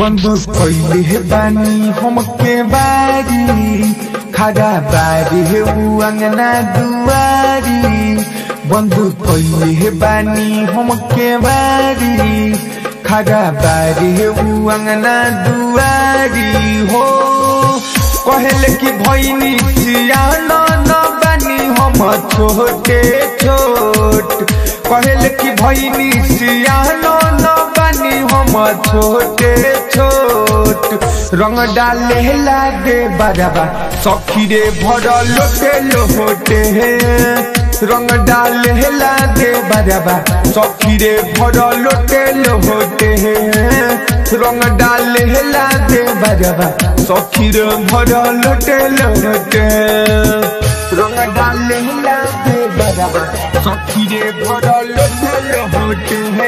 बंदूक कैले बानी हमके बारी खड़ा बारी हे उ अंगना दुआरी बंदूक कैले बानी हमके बारी खड़ा बारी हे उ अंगना दुआरी हो कहले कि भैनी सियाना न बानी हम छोटे छोट कहले कि भैनी सियाना न बानी हम छोटे छोट रंग डाले लागे बराबा सखी रे भर लोटे लोटे रंग डाले लागे बराबा सखी रे भर लोटे लोटे रंग डाले लागे बराबा सखी रे भर लोटे लोटे रंग डाले लागे बराबा सखी रे भर लोटे लोटे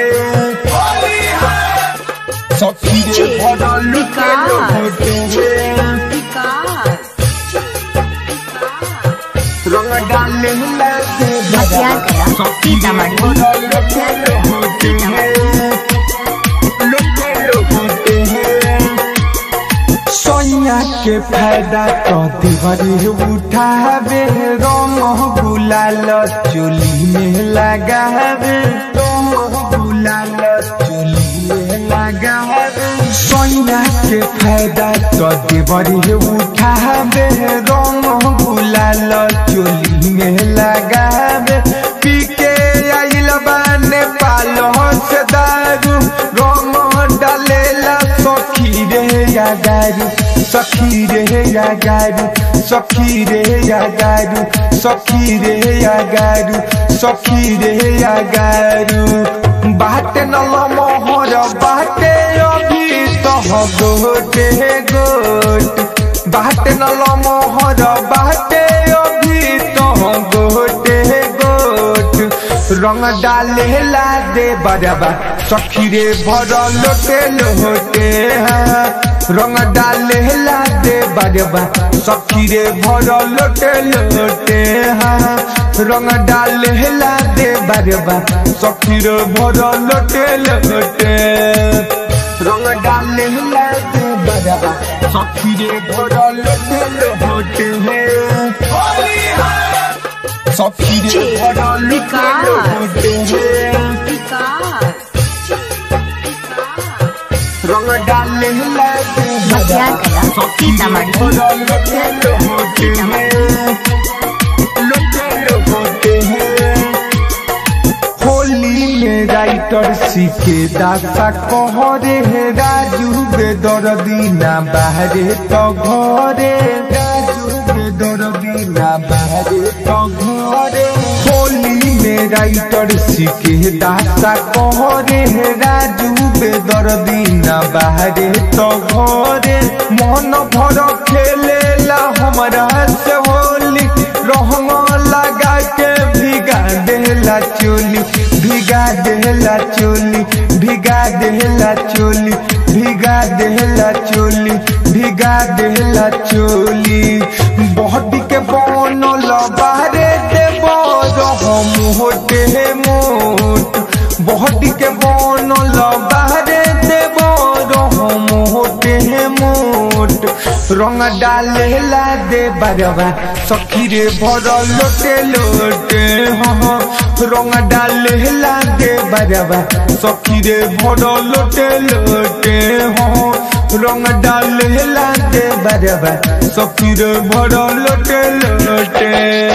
सखी रे भर लोटे लोटे रंग डाले लागे बतिया गया सीतामढ़ी सोनिया के फायदा तो दिवरी उठावे रंग गुलाल चोली में लगावे रंग गुलाल चोली में लगावे सोनिया के फायदा तो दिवरी उठावे रंग गुलाल चोली में लगावे पी के आइल बाने पालो से दारू रंग डालेला सखी रे या गारू सखी रे या गारू सखी रे या गारू सखी रे या गारू सखी रे या गारू बाटे नल मोहर बाटे अभी तह गोटे गोट बाटे नल मोहर बाटे अभी तह गोटे गोट रंग डाले ला दे बराबा सखी रे भर लोटे लोटे हाँ। रंग डाले ला दे बराबा सखी रे भर लोटे लोटे हाँ। रंग डाले ला दे बराबा सखी रे भर लोटे लोटे रंग डाले ला दे बराबा सखी रे भर लोटे लोटे सखी रे भर लोटे लोटे रंग डाले लागे बतिया गया सीतामढ़ी होली में राइटर सीखे दासा कहरे हे राजू बेदर्दी ना बाहरे तो घरे राजू बेदर्दी ना बाहरे तो घरे होली में राइटर सीखे दासा कहरे हे राजू बेदर्दी ना बाहरे तो घरे मन भर खेलेला हमरा से होली रहंग लगा के भिगा देला चोली भिगा देला चोली भिगा देला चोली भिगा देला चोली भिगा देला चोली बॉडी के बनल बाहरे देव हम होटे मोट बॉडी के बनल बाहरे देव हम होटे मोट रंग डाले ला दे बरवा सखी रे भर लोटे लोटे हाँ रंग डाले ला दे बरवा सखी रे भर लोटे लोटे हाँ रंग डाले ला दे बरवा सखी रे भर लोटे लोटे